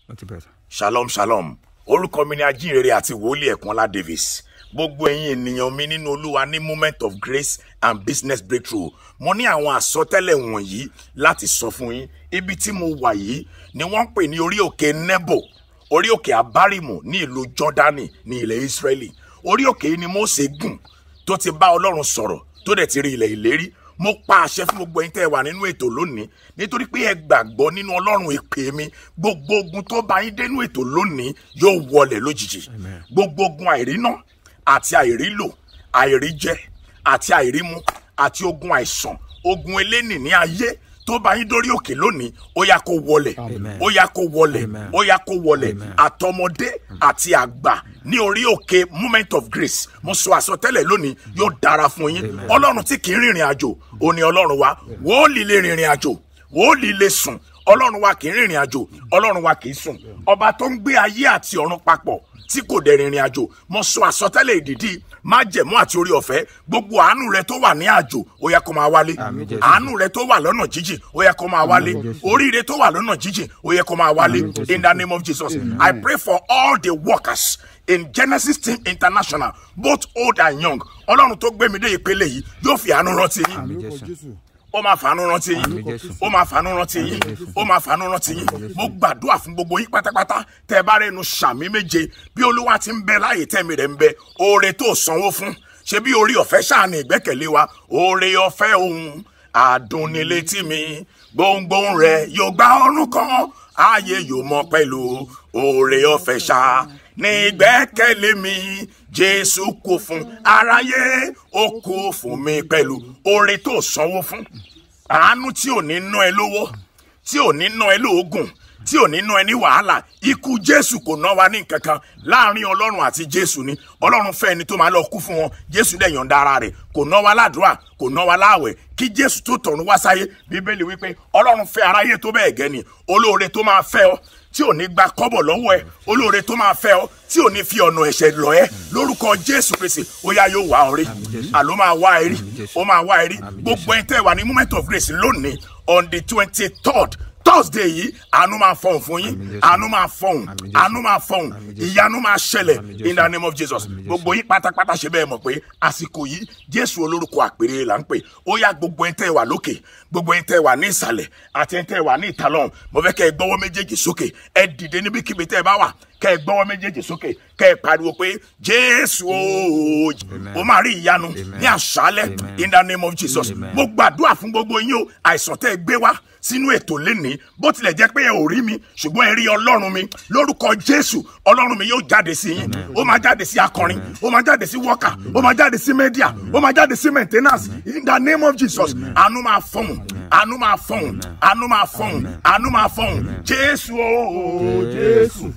ó ti bẹ̀rẹ̀ sà. shalom shalom orúkọ mi ni ajínrere àti wòlíì ẹ̀kúnlá davis gbogbo ẹ̀yin ènìyàn mi nínú olúwa ní moment of grace and business breakthrough mo ní àwọn àsọtẹ́lẹ̀ wọ̀nyí láti sọ fún yín ibi tí mo wà yìí ni wọ́n ń pè ní orí òkè nebo orí òkè abárímù ní ìlú jọ́dánì ní ilẹ̀ israeli orí òkè yìí ni Mósè gùn tó ti bá ọlọ́run sọ̀rọ̀ tó dẹ̀ ti rí ilẹ̀ ìlérí mo pa àṣẹ fún gbogbo ẹ̀yin tẹ́ ẹ wà nínú ètò lónìí nítorí pé ẹ gbàgbọ́ nínú ọlọ́run ìpè mi gbogbo ogun tó bá yín dénú ètò lónìí yóò wọlẹ̀ lójijì gbogbo ogun àìríná àti àìrílò àìríjẹ àti àìrímu àti ogun àìsàn ogun eléni ní ayé tó bá yín dórí òkè lónìí ó yá kó wọlẹ̀ ó yá kó wọlẹ̀ Amen. ó yá kó wọlẹ̀ àtọmọdé àti àgbà ní orí òkè moment of grace mo sọ àsọtẹ́lẹ̀ lónìí yóò dára fún yín ọlọ́run tí kì í rìnrìn àjò ó ní ọlọ́run wa wòólì lè rìnrìn àjò wòólì lè sùn ọlọ́run wa kì í rìnrìn àjò ọlọ́run wa kì í sùn ọba tó ń gbé ayé àti ọ̀run papọ̀ tí kò dẹ̀ rìnrìn àjò mo sọ àsọtẹ́lẹ̀ ìdìdí májẹ̀mú àti orí ọ̀fẹ́ gbogbo àánú rẹ tó wà ní àjò ó yá kó máa wálé Àmín Jésù. àánú rẹ tó wà lọ́nà jíjìn ó yẹ kó máa wálé oríire tó wà lọ́nà jíjìn ó yẹ kó máa wálé in the name of Jesus I pray for all the workers in Genesis Team International both old and young ọlọ́run tó gbé mi dé ìpele yìí yóò fi àánú rántí yín àmì jésù ó máa fàánú rántí yín Àmín Jésù. ó máa fàánú rántí yín ó máa fàánú rántí yín mo gbàdúrà fún gbogbo yín pátápátá tẹ ẹ bá rẹnu sàmí méje bí olúwa ti ń bẹ láàyè tẹmí rẹ ń bẹ oore tó sanwó fún ṣe bí orí ọ̀fẹ́ ṣàní ìgbẹ́kẹ̀lé wa oore ọ̀fẹ́ ohun àdùnnilétí mi gbohùngbohùn rẹ yóò gba ọrùn kan ààyè yóò mọ pẹ̀lú oore ọ̀fẹ́ ṣá ní ìgbẹ́kẹ̀lé mi jésù kú fún aráyé ó kú fún mi pẹ̀lú oore tó sanwó fún àánú tí ò ní ná ẹ lówó tí ò ní ná ẹ lóògùn tí ò ní ná ẹ ní wàhálà ikú jésù kò ná wa ní nǹkan kan láàrin ọlọ́run àti jésù ni ọlọ́run fẹ́ ẹni tó máa lọ kú fún wọn jésù dẹ̀ yọ̀ǹda ara rẹ̀ kò ná wa ládùúrà kò ná wa láàwẹ̀ kí jésù tó tọ̀run wá sáyé bíbélì wípé ọlọ́run fẹ́ aráyé tó bẹ́ẹ̀ gẹ́ ni olóore tó máa fẹ́ ọ tí ò ní gba kọ́bọ̀ lọ́wọ́ ẹ olóore tó máa fẹ́ ọ tí ò ní fi ọ̀nà ẹ̀ṣẹ̀ lọ ẹ lórúkọ jésù kristi ó yá yóò wá ọ rí àló máa wá ẹ rí ó máa wá ẹ rí gbogbo ẹni tẹ́ ẹ wà ní moment of grace lónìí on the twenty third thursday yìí àánú máa fọhùn fún yín Àmín Jésù. àánú máa fọhùn Àmín Jésù. àánú máa fọhùn Àmín Jésù. ìyanu máa ṣẹlẹ̀ Àmín Jésù. in the name of jesus Àmín Jésù. gbogbo yín pátápátá ṣe bẹ́ẹ̀ mọ̀ pé àsìkò yìí jésù olórúkọ àpèrè là ń pè ó yá gbogbo ẹni tẹ́ ẹ wà lókè gbogbo ẹni tẹ́ ẹ wà ní ìsàlẹ̀ àti ẹni tẹ́ ẹ wà ní ìtàlọ́hùn mo fẹ́ kẹ́ ẹ gbọ́wọ́ méjèèjì sókè ẹ dìde níbikíbi tẹ́ ẹ bá wà kẹ́ ẹ gbọ́wọ́ méjèèjì sókè kẹ́ ẹ pariwo pé jésù ooo ó máa rí ìyanu ní àṣálẹ́ Amen. in the name of jesus Amen. mo gbàdúrà fún gbogbo yín o àìsàn tẹ́ ẹ gbé wá sínú ètò lénìí bó tilẹ̀ jẹ́ pé ẹ ò rí mi ṣùgbọ́n ẹ rí ọlọ́run mi lórúkọ jésù ọlọ́run mi yóò jáde sí yín ó máa jáde sí akọrin ó máa jáde sí wọ́kà ó máa jáde sí mẹ́díà ó máa jáde sí maintenance in the name of jesus àánú máa fọ̀hún àánú máa fọ̀hún àánú máa fọ̀hún àánú máa fọ̀hún jésù ooo jésù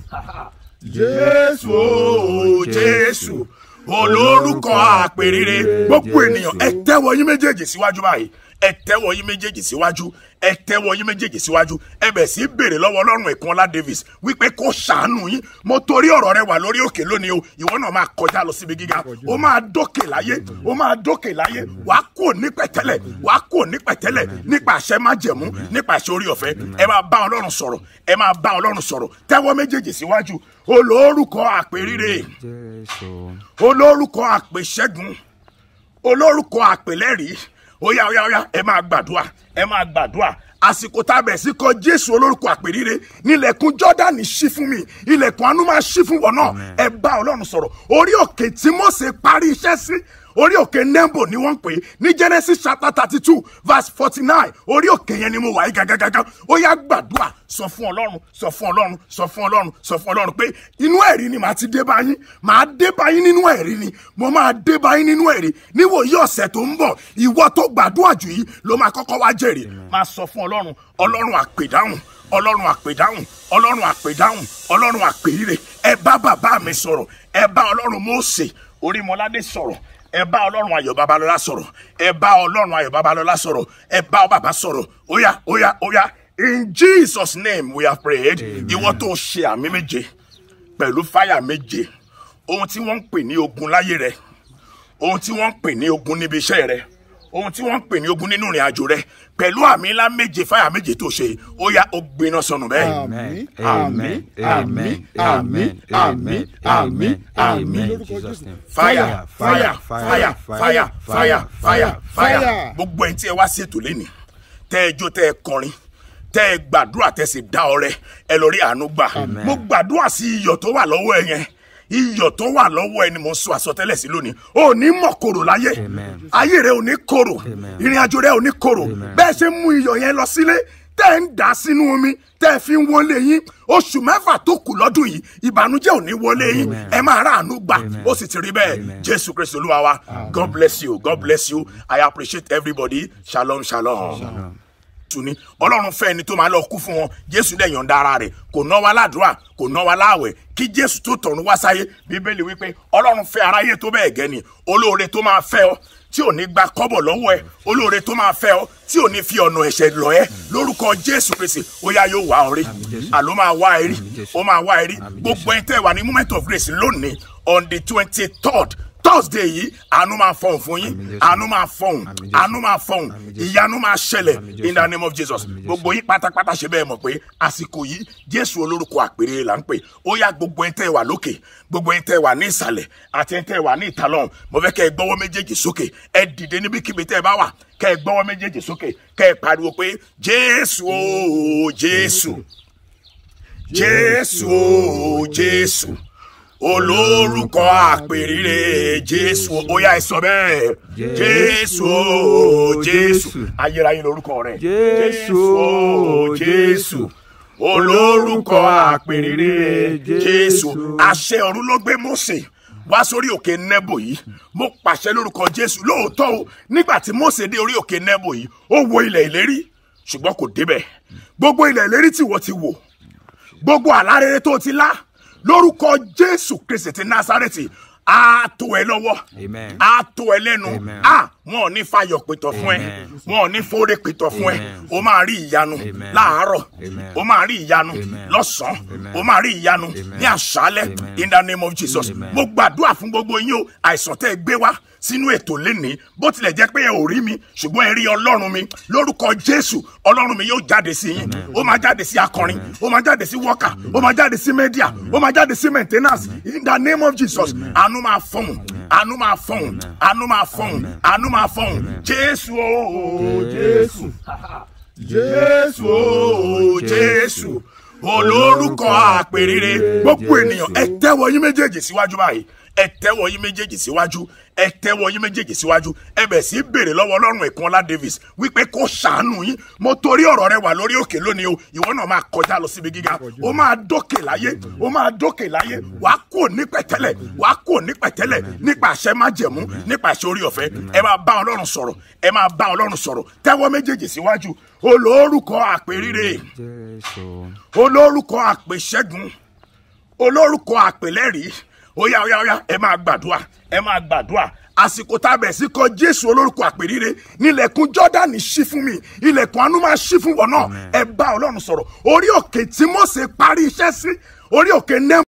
jésù ooo jésù olórúkọ àpèrire gbogbo ènìyàn ẹ tẹ́wọ́ yín méjèèjì síwájú báyìí ẹ tẹ́wọ́ yín méjèèjì síwájú ẹ tẹ́wọ́ yín méjèèjì síwájú ẹ bẹ̀ sí béèrè lọ́wọ́ ọlọ́run ẹ̀kúnọlá davis wípé kó ṣàánú yín mo torí ọ̀rọ̀ rẹ wà lórí òkè lónìí o ìwọ náà máa kọjá lọ síbi gíga ó máa dókè láyé ó máa dókè láyé wàá kò ní pẹ̀tẹ́lẹ̀ wàá kò ní pẹ̀tẹ́lẹ̀ nípa àṣẹ májẹ̀mú nípa àṣẹ orí ọ̀fẹ́ ẹ máa bá ọlọ́run sọ̀rọ̀ ẹ máa bá ọlọ́run sọ̀rọ̀ tẹ́wọ́ méjèèjì síwájú olórúkọ àpèrire jésù olórúkọ àpèṣẹ́gun olórúkọ àpèlẹ́rìí óyá óyá óyá ẹ máa gbàdúrà ẹ máa gbàdúrà àsìkò tá a bẹ̀ sí kọ jésù olórúkọ àpèrire nílẹ̀kùn jọ́dánì ṣí fún mi ilẹ̀kùn àánú máa ṣí fún wọn náà ẹ bá ọlọ́run sọ̀rọ̀ orí òkè tí Mósè parí iṣẹ́ sí orí òkè nembo ni wọ́n ń pè é ní genesis chapter thirty two verse forty nine orí òkè yẹn ni mo wà yí gàgàgàgà ó yá gbàdúrà sọ fún ọlọ́run sọ fún ọlọ́run sọ fún ọlọ́run sọ fún ọlọ́run pé inú ẹ̀rí ni màá ti dé bá yín màá dé bá yín nínú ẹ̀rí ni mo máa dé bá yín nínú ẹ̀rí níwòyí ọ̀sẹ̀ tó ń bọ̀ ìwọ tó gbàdúrà jù yìí ló máa kọ́kọ́ wá jèrè máa sọ fún ọlọ́run ọlọ́run àpèdáhùn ọlọ́run àpèdáhùn ọlọ́run àpèdáhùn ọlọ́run àpèrire ẹ bá bàbá mi sọ̀rọ̀ ẹ bá ọlọ́run Mósè Orímọládé sọ̀rọ̀ ẹ bá ọlọ́run ayọ̀ babalọ́lá sọ̀rọ̀ ẹ bá ọlọ́run ayọ̀ babalọ́lá sọ̀rọ̀ ẹ bá bàbá sọ̀rọ̀ óyá óyá óyá in jesus name we have prayed ìwọ tó ṣe àmì méje pẹ̀lú fáyà méje ohun tí wọ́n ń pè ní ogun láyé rẹ ohun tí wọ́n ń pè ní ogun níbi iṣẹ́ rẹ ohun tí wọ́n ń pè ní ogun nínú ìrìn àjò rẹ pẹ̀lú àmì ńlá méje fáyà méje tó ṣe ó yá ó gbiná sọnù bẹ́ẹ̀. Amen. Amen. Amen. Amen. Amen. Amen. Amen. In Jesus' name. fire fire fire fire fire fire fire gbogbo ẹni tí ẹ wá sí ètò lẹ́nìí tẹ́ ẹ jó tẹ́ ẹ kọrin tẹ́ ẹ gbàdúrà tẹ́ ẹ sì dá ọrẹ ẹ lọ rí àánú gbà mo gbàdúrà sí iyọ̀ tó wà lọ́wọ́ ẹ yẹn iyọ̀ tó wà lọ́wọ́ ẹ ni mo ń sọ àsọtẹ́lẹ̀ sí lónìí ò ní mọ̀ korò láyé Amen. ayé rẹ ò ní korò ìrìn àjò rẹ ò ní korò bẹ́ẹ̀ ṣe ń mú iyọ̀ yẹn lọ sílé tẹ́ ẹ ń dà sínú omi tẹ́ ẹ fi ń wọlé yín oṣù mẹ́fà tó kù lọ́dún yìí ìbànújẹ́ ò ní wọlé yín ẹ máa ráàánú gbà ó sì ti rí bẹ́ẹ̀ jésù kristu olúwa wa god bless you god bless you i appreciate everybody shalom shalom. tù ní ọlọ́run fẹ́ ẹni tó máa lọ kú fún wọn jésù dẹ̀ yọ̀ǹda ara rẹ̀ kò ná wa ládùúrà kò ná wa láàwẹ̀ kí jésù tó tọ̀run wá sáyé bíbélì wípé ọlọ́run fẹ́ aráyé tó bẹ́ẹ̀ gẹ́ ni olóore tó máa fẹ́ ọ tí ò ní gba kọ́bọ̀ lọ́wọ́ ẹ olóore tó máa fẹ́ ọ tí ò ní fi ọ̀nà ẹ̀ṣẹ̀ lọ ẹ lórúkọ jésù kristi ó yá yóò wá ọ rí àló máa wá ẹ rí ó máa wá ẹ rí gbogbo ẹni tẹ́ wà ní moment of grace lónìí on the twenty third thursday yìí àánú máa fọhùn fún yín àánú máa fọhùn àánú máa fọhùn ìyanu máa ṣẹlẹ̀ in the name of jesus gbogbo yín pátápátá ṣe bẹ́ẹ̀ mọ̀ pé àsìkò yìí jésù olórúkọ àpèrè là ń pè ó yá gbogbo ẹni tẹ́ wà lókè gbogbo ẹni tẹ́ wà ní ìsàlẹ̀ àti ẹni tẹ́ wà ní ìta lọ́hùn mo fẹ́ kẹ́ ẹ gbọ́wọ́ méjèèjì sókè ẹ dìde níbikíbi tẹ́ ẹ bá wà kẹ́ ẹ gbọ́wọ́ méjèèjì sókè kẹ́ ẹ pariwo pé jésù o jésù jésù o jésù olórúkọ àpèrire jésù ó yá ẹ sọ bẹ́ẹ̀ jésù o jésù ayérayé lórúkọ rẹ̀ Jésù o jésù olórúkọ àpèrire jésù àṣẹ ọ̀run ló gbé mósè wá sórí òkè nẹ́bò yìí mo pàṣẹ lórúkọ jésù lóòótọ́ o nígbà tí mósè dé orí òkè nẹ́bò yìí ó wo ilẹ̀ ìlérí ṣùgbọ́n kò débẹ̀ gbogbo ilẹ̀ ìlérí tí wọ́n ti wò gbogbo àlárere tó ti lá lórúkọ jésù kristi ti násárẹ́tì á tó ẹ lọ́wọ́ Amen. á tó ẹ lẹ́nu Amen. á wọn ò ní fayọ̀ pìtọ̀ fún ẹ Amen. wọn ò ní fóore pìtọ̀ fún ẹ Amen. o máa rí ìyanu Amen. láàárọ̀ Amen. o máa rí ìyanu Amen. lọ́sàn-án Amen. o máa rí ìyanu Amen. ní àṣálẹ́ Amen. in the name of jesus Amen. mo gbàdúrà fún gbogbo yín o àìsàn tẹ́ ẹ gbé wá sínú ètò lénìí bó tilẹ̀ jẹ́ pé ẹ ò rí mi ṣùgbọ́n ẹ rí ọlọ́run mi lórúkọ jésù ọlọ́run mi yóò jáde sí yín ó máa jáde sí akọrin ó máa jáde sí wọ́kà ó máa jáde sí mẹ́díà ó máa jáde sí maintenance in the name of jesus àánú máa fọ̀hún àánú máa fọ̀hún àánú máa fọ̀hún àánú máa fọ̀hún jésù ooo jésù jésù ooo jésù olórúkọ àpèrire gbogbo ènìyàn ẹ tẹ́wọ́ yín méjèèjì síwájú báyìí ẹ tẹ́wọ́ yín méjèèjì síwájú ẹ tẹ́wọ́ yín méjèèjì síwájú ẹ bẹ̀ sí béèrè lọ́wọ́ ọlọ́run ẹ̀kúnọlá davis wípé kó ṣàánú yín mo torí ọ̀rọ̀ rẹ wà lórí òkè lónìí o ìwọ náà máa kọjá lọ síbi gíga ó máa dókè láyé ó máa dókè láyé wàá kò ní pẹ̀tẹ́lẹ̀ wàá kò ní pẹ̀tẹ́lẹ̀ nípa àṣẹ májẹ̀mú nípa àṣẹ orí ọ̀fẹ́ ẹ máa bá ọlọ́run sọ̀rọ̀ ẹ máa bá ọlọ́run sọ̀rọ̀ tẹ́wọ́ méjèèjì síwájú olórúkọ àpèrire Jésù. olórúkọ àpèṣẹ́gun olórúkọ àpèlẹ́rìí óyá óyá óyá ẹ máa gbàdúrà ẹ máa gbàdúrà àsìkò tá a bẹ̀ sí kọ jésù olórúkọ àpèrire nílẹ̀kùn jọ́dánì ṣí fún mi ilẹ̀kùn àánú máa ṣí fún wọn náà ẹ bá ọlọ́run sọ̀rọ̀ orí òkè tí Mósè parí iṣẹ́ sí orí òkè nẹ́ẹ̀mù.